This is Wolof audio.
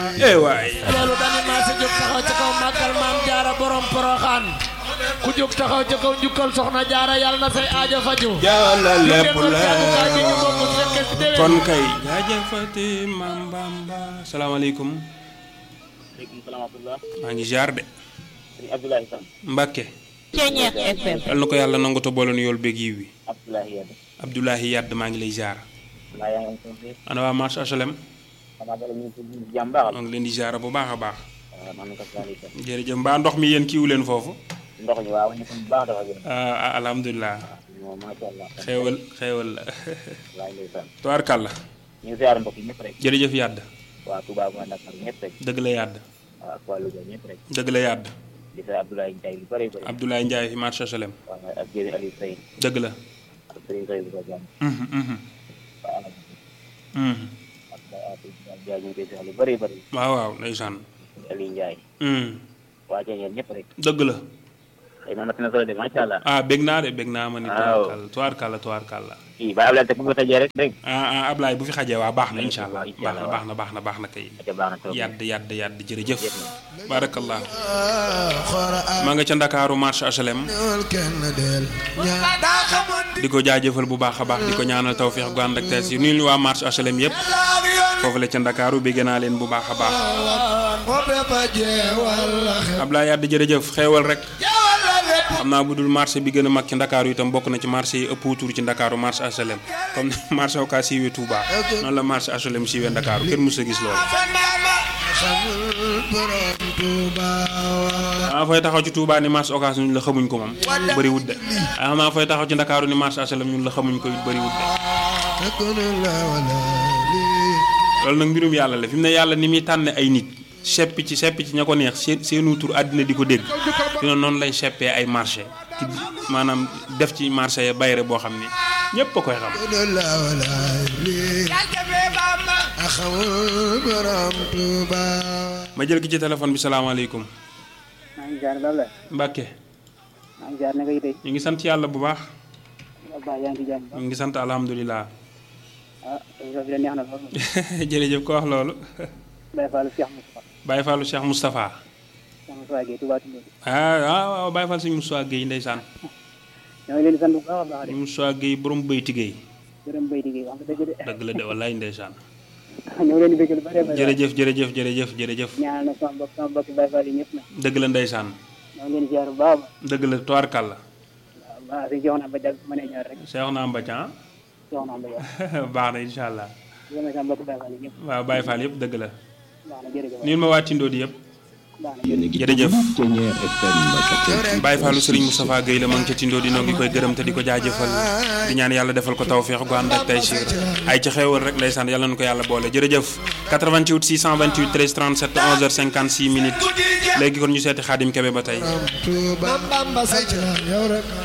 eh waay loolu dañu maa sa jóg taxaw ca kaw màggal maam jaara borom poroxaan ku jóg taxaw ca kaw njukkal soxna jaara yàlla na say aajo faju jàlla lépp lu ngeen doon jàng ñu bokk la fekke si déwén kon kay jaajëfati maam Bamba salaamaaleykum maaleykum salaam wa rahmatulah. maa ngi ziar de sëñ Abdoulaye Sam. Mbàkke Ceñeex FM. yal na ko yàlla nangu te boole nu yool beeg yiw wi Abdoulaye Yade. Abdoulahi Yadd maa ngi lay ziar maa yaa ngi am sama biir. ana waa marché HLM xanaa dara ñu ngi si jàmm baax maa ngi leen di ziar bu baax a baax waaw man ko saa itam. jërëjëf mbaa ndox mi yéen kiiwu leen foofu ndox mi waaw ñu ko bu baax dafa gën. ah alhamdulilah moom macha allah. xéewal xéewal la laay lay sant. tubaarkàlla ñu ngi siyaar mbokk yi ñëpp rek. jërëjëf Yadd waa Touba waa Dakar ñëpp rek. dëgg la Yadd waa ak waa Louga ñëpp rek. dëgg la Yadd di sa Abdoulaye Ndiaye lu bëri bëri. Abdoulaye Ndiaye fi marché HLM waaw ak jëri Aliou Seye. dëgg la ak Serigne Seye bu ko jàmm. Mhm, mhm, waa Alab mhm. ak waa Atou Ndiaye ñu ngi koy siyaar lu bëri bëri. waaw waaw ndeysaan Aliou Ndiaye. Mhm. waa Ceeñeen ñëpp rek. dëgg la xëy na na solo de macha allah. ah bég naa de bég naa ma ni Waaw. tubaarkàlla tubaarkàlla tubaarkàlla kii ba Abdoulaye te bu ko tëjee rek dégg ah ah Ablaye bu fi xajee waa baax na incha allah Incha baax na allah, baax na baax na baax na kay nga. baax na trop. yadd yadd yadd jërëjëf barakallah maa nga ca ndakaaru marché HLM di ko jaajëfal bu baax a baax di ko ñaanal tawféex gu ànd ak tees yi nuyu ñu waa marché HLM yëpp foofu la ca ndakaaru bégg naa leen bu baax a baax Ablaye yadd jërëjëf xeewal rek xam naa bu dul marché bi gën a mag ci ndakaaru itam bokk na ci marché yi ëpp wutur ci ndakaaru marché HLM comme ni marché Ocass siiwee Touba noonu la marché HLM siiwee ndakaaru kenn mësu a gis loolu ah fay taxaw ci Touba ni marché Ocass ñun la xamuñ ko moom bëri wut de ah xam naa fay taxaw ci ndakaaru ni marché HLM ñun la xamuñ ko it bëri wut de loolu nag mbirum yàlla la fi mu ne yàlla ni muy tànne ay nit seppi ci seppi ci ña ko neex seen seenu tur àddina di ko dégg fi ne noonu lay seppee ay marché ci maanaam def ci marché ya bayre boo xam ni ñépp a koy xam ma jël ki ci téléphone bi salaamaaleykum maa ngi jaar Babla. Mbàkke maa ngi jaar naka yitey. ñu ngi sant yàlla bu baax Ba yaa ngi ci jàmm. ñu ngi sant alhamdulilah ah émission bi de neex na lool. jërëjëf ko wax loolu Baye Fall Cheikh Moustapha. Baye Fallou Cheikh Moustapha Cheikh Moustapha Guèye Touba Tindou. ah ah waaw Baye Fall suñu Moustapha Guèye ndeysaan ñoo ngi leen di sant bu baax a baax de. suñu Moustapha Guèye borom bëyti Guèye gërëm Mbaye Digé wax nga dëgg de. dëgg la de wallaay ndeysaan ñoo ngi leen di bëgg lu bëree bëri. jërëjëf jërëjëf jërëjëf jërëjëf ñaanal na sama mbokk sama mbokk Baye Fall yi ñëpp nag. dëgg la ndeysaan ñoo ngi leen di ziar bu baax a baax. dëgg la tubaarkàlla waaw baax si jox na ba jag mën a ñëw rek. Cheikh naa Mbacan jox na ba jag. baax na incha allah gërëm na sama mbokk Baye Fall yi ñëpp. waaw Baye Fall yëpp dëgg la baax na jërëjëf. niin ma waa Tindoo di yëpp baax na jërëjëf Ceñeer FM Baye Fallou Serigne Moustapha Guèye la ma ngi ca Tindoo di noo ngi koy gërëm te di ko jaajëfal di ñaan yàlla defal ko tawféex gu ànd ak tey siir ay ci xéewal rek ndeysaan yàlla na ko yàlla boole jërëjëf 88 628 13 37 11h56 minutes léegi kon ñu seeti Xaadim Kebe ba tey Bamba say ci yow rek